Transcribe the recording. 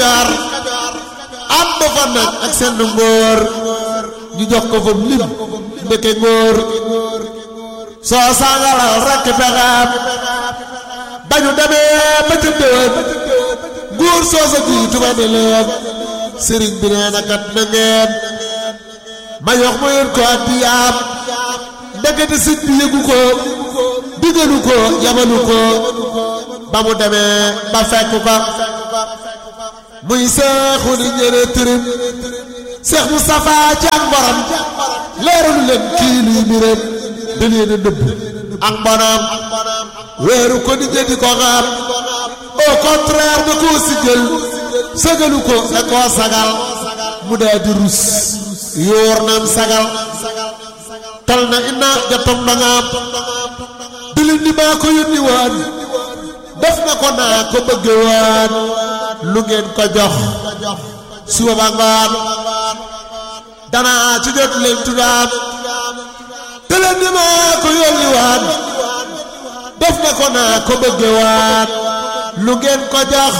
Kajoor ànd fa nag ak seen ngóor ñu jox ko fa lim ndeke ngóor soo sangalal rekk pexeem ba ñu demee ba ca déwén nguur soo sa jiitu ba ne leen sëriñ bi nee na kat na ngeen ma yox ma yéen ko addiyaam ndekete sëñ bi yëgu ko digalu ko yabalu ko ba mu demee ba fekk ko muy seexu ni ñëre tërim seex Moustapha ci ak mborom leeralu leen kii luy mbiram da leen a dëbb ak mbonam weeru ko ni ñe di ko xaar au contraire da koo si jël sagalu ko da koo sagal mu daa di rus yóor naam sagal tal na inna jatom dangaam dilim ni maa ko yónni waan def na ko naa ko bëgge waan lu ngeen ko jox suba ba ngoon danaa ci jot leen tudaam dilim ni maa ko yónni waan def na ko naa ko bëgge waan lu ngeen ko jox